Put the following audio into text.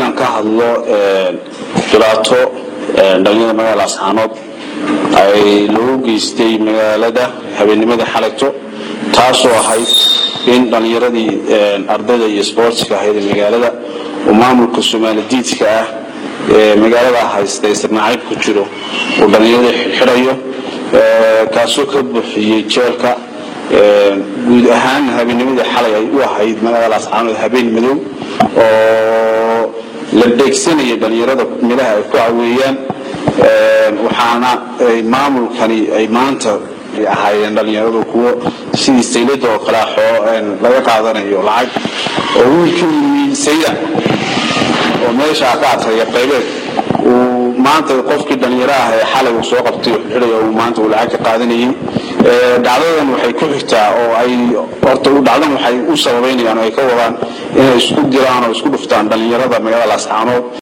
inaan ka hadlo dhibaato dhalinyarada magaalada ascaanood ay loogu geystay magaalada habeennimada xalayto taasoo ahayd in dhallinyaradii ardayda iyo sboortska ahayd ee magaalada uu maamulka soomaaladiidka ah ee magaalada haysta isirnacayb ku jiro uu dhallinyarada xidxidhayo kaasoo ka buuxiyey jeelka guud ahaan habeennimadii xalay ay u ahayd magaalada ascaanood habeen madow oo la dheegsanaya dhallinyarada milaha ay ku caweeyaan waxaana maamulkani ay maanta ahaayeen dhallinyaradu kuwo sidii saylada oo kale laga qaadanayo lacag oo wiilkii yimi sayda oo meesha ka adkaya qaybeed uu maanta qofkii dhallinyaro ah ee xalay uu soo qabtay xidhaya uu maanta uu lacag ka qaadanayay dhacdadan waxay ku xigtaa oo ay horta dhacdan waxay u sababaynayaan oo ay ka wadaan inay isku diraan oo isku dhuftaan dhallinyarada magaalada ascaanood